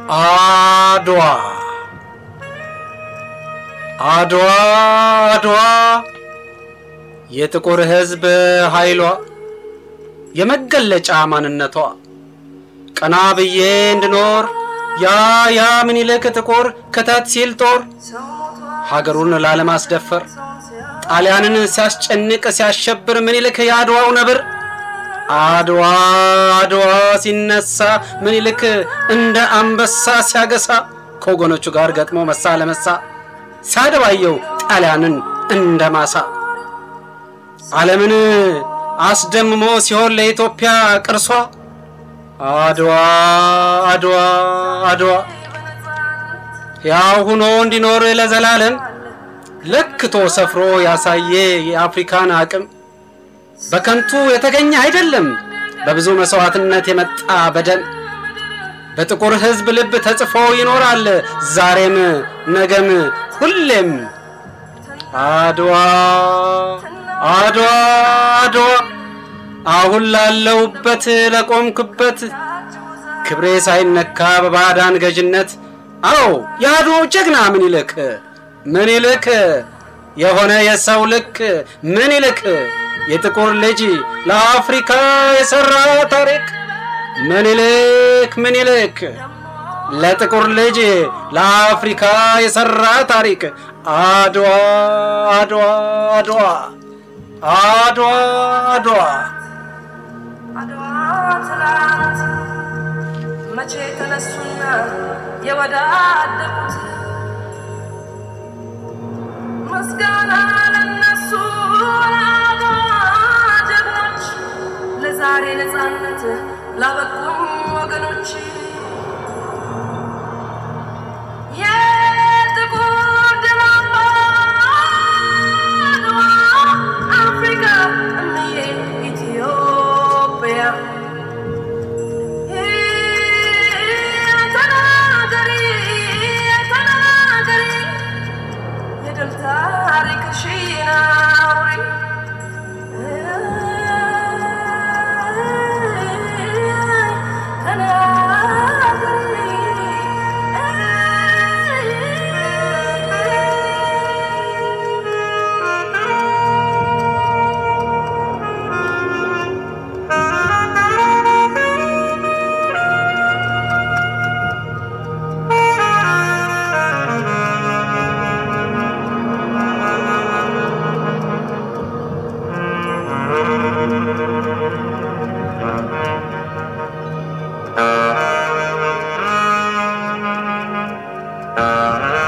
አድዋ አድዋ አድዋ የጥቁር ሕዝብ ኃይሏ የመገለጫ ማንነቷ ቀና ብዬ እንድኖር ያ ያ ምኒልክ ጥቁር ክተት ሲል ጦር ሀገሩን ላለማስደፈር ጣሊያንን ሲያስጨንቅ ሲያሸብር ምኒልክ የአድዋው ነብር አድዋ አድዋ ሲነሳ ምኒልክ እንደ አንበሳ ሲያገሳ ከወገኖቹ ጋር ገጥሞ መሳ ለመሳ ሲያደባየው ጣሊያንን እንደ ማሳ ዓለምን አስደምሞ ሲሆን ለኢትዮጵያ ቅርሷ አድዋ አድዋ አድዋ ያው ሁኖ እንዲኖር ለዘላለም ለክቶ ሰፍሮ ያሳየ የአፍሪካን አቅም በከንቱ የተገኘ አይደለም፣ በብዙ መስዋዕትነት የመጣ በደም በጥቁር ሕዝብ ልብ ተጽፎ ይኖራል ዛሬም ነገም ሁሌም። አድዋ አድዋ አድዋ አሁን ላለሁበት ለቆምክበት ክብሬ ሳይነካ በባዕዳን ገዥነት አዎ የአድዋው ጀግና ምኒልክ ምኒልክ የሆነ የሰው ልክ ምኒልክ የጥቁር ልጅ ለአፍሪካ የሠራ ታሪክ ምኒልክ ምኒልክ ለጥቁር ልጅ ለአፍሪካ የሠራ ታሪክ አድዋ አድዋ አድዋ አድዋ አድዋ አድዋ ትላንት መቼ ተነሱና የወዳደቁት ምስጋና ለነሱ ለአድዋ ጀግኖች ለዛሬ ነፃነት ላበቁም ወገኖች የጥቁር ደም አምባ አድዋ አፍሪካ እምዬ ኢትዮጵያ ተናገሪ ተናገሪ የድል ታሪክሽን አውሪ Thank you.